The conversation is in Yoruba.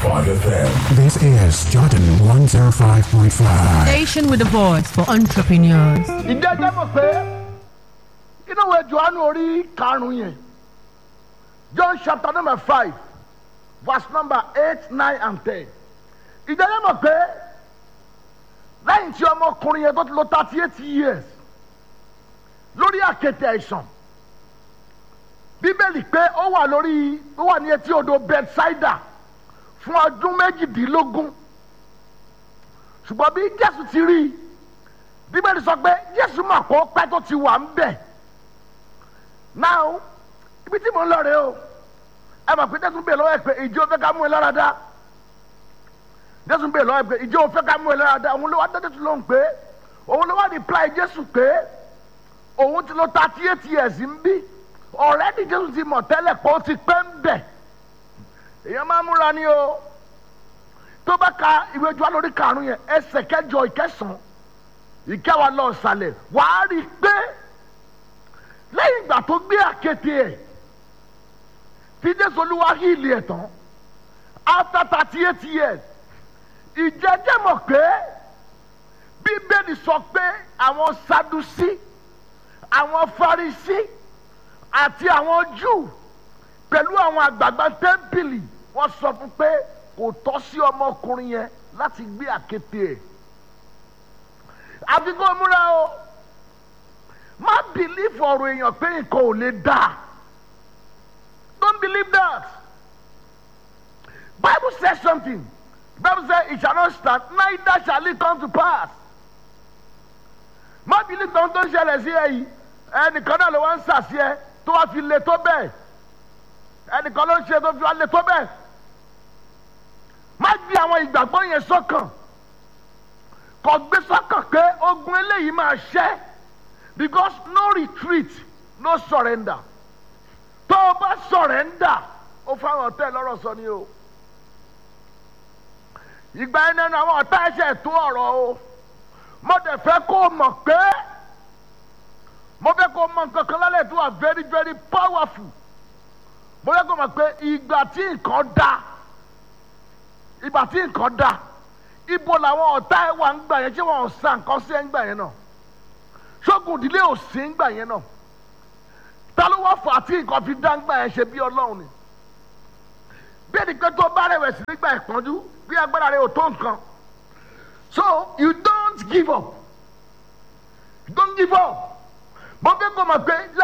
FM. This is Jordan 105.5. Station with a voice for entrepreneurs. ìjẹ́jẹ́ mọ̀ pé inú ìwé johannu orí karùn-ún yẹn john chapter number five verse number eight nine and ten ìjẹ́jẹ́ mọ̀ pé lẹ́yìn tí ọmọkùnrin yẹn tó ti lo thirty eight years lórí àkéte àìsàn bíbélì pé ó wà lórí ó wà ní etí odò bethsaida fún ọdún méjìdínlógún ṣùgbọ́n bí jésù ti rí i bíbélì sọ pé jésù mà kó pẹ́ tó ti wà ń bẹ̀ náà ibi tí mò ń lọ rèé o ẹ mọ̀ pé jésù ń bèèrè lọ́wọ́ ẹ pé ìjọ fẹ́ ká mú ẹ lára dá jésù ń bèèrè lọ́wọ́ ẹ pé ìjọ fẹ́ ká mú ẹ lára dá òun ló wá dá jésù lóhùn pé òun ló wá reply jésù pé òun ti lo thirty eight years ń bí already jésù ti mọ̀ tẹ́lẹ̀ pé ó ti pẹ́ ń bẹ̀ èèyàn máa múra ni o tó bá ka ìwé jọ lórí karùn-ún yẹn ẹsẹ̀ kẹjọ ìkẹsàn-án ìkẹwàá lọ sàlẹ̀ wàá rí i pé lẹ́yìn ìgbà tó gbé àkété ẹ̀ tí jésù olúwa híìlì ẹ̀ tán after thirty eight years ìjẹ́jẹ́ mọ̀ pé bíbélì sọ pé àwọn sadusi àwọn farisi àti àwọn júù pẹ̀lú àwọn àgbààgbà tẹ́ḿpìlì wọ́n sọ fún pé kò tọ́ sí ọmọkùnrin yẹn láti gbé àkété ẹ̀ àfi kó múra o má believe ọ̀rọ̀ èèyàn pé nǹkan ò lè dà don't believe that bible says something bible say it shall not stand neither shall it come to pass má believe tán tó ń ṣẹlẹ̀ sí ẹ yìí ẹnìkan náà ló wá ń sàṣì ẹ tó wá fi le tó bẹ́ẹ̀ ẹnìkan ló ń ṣe tó fi wá le tó bẹ́ẹ̀ má gbé àwọn ìgbàgbọ́ yẹn sọ́kàn kò gbé sọ́kàn pé ogun eléyìí máa ṣẹ́ because no retreat no surrender tó o bá surrender ó fáwọn ọ̀tá ẹ̀ lọ́rọ̀ sọ ni o ìgbà yẹn nínú àwọn ọ̀tá ẹ̀ṣẹ̀ tó ọ̀rọ̀ o mo dẹ̀ fẹ́ kó o mọ̀ pé mo fẹ́ kó o mọ̀ nǹkan kan lálẹ́ tó wà very very powerful mo fẹ́ kó o mọ̀ pé ìgbà tí nǹkan dá ìgbà tí nǹkan dá ibo làwọn ọ̀tá ẹ̀ wà ń gbà yẹn ṣé wọn ò sa nǹkan sí ẹ̀ ń gbà yẹn náà ṣógun ìdílé ò sí ń gbà yẹn náà ta ló wá fà á tí nǹkan fi dá ń gbà yẹn ṣe bí ọlọ́run ni bí ẹni pé tó bá rẹ̀wẹ̀sì nígbà ìpọ́njú bí agbára rẹ̀ ò tó nǹkan so you don't give up you don't give up mo fẹ́ kó mọ̀ pé